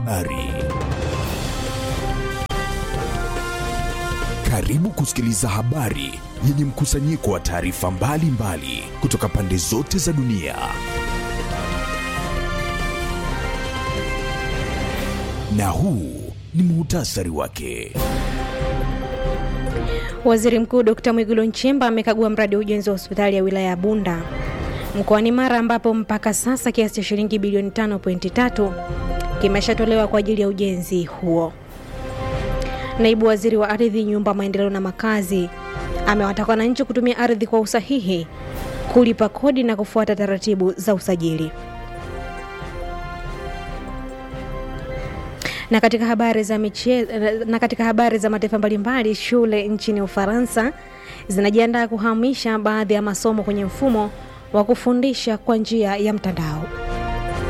Ari. Karibu kusikiliza habari yenye mkusanyiko wa taarifa mbalimbali kutoka pande zote za dunia. Na huu ni muhtasari wake. Waziri Mkuu Dkt. Mwigulu Nchemba amekagua mradi wa ujenzi wa hospitali ya wilaya ya Bunda mkoani Mara ambapo mpaka sasa kiasi cha shilingi bilioni 5.3 kimeshatolewa kwa ajili ya ujenzi huo. Naibu Waziri wa Ardhi, Nyumba, Maendeleo na Makazi amewataka wananchi kutumia ardhi kwa usahihi, kulipa kodi na kufuata taratibu za usajili. Na katika habari za michezo, na katika habari za mataifa mbalimbali, shule nchini Ufaransa zinajiandaa kuhamisha baadhi ya masomo kwenye mfumo wa kufundisha kwa njia ya mtandao.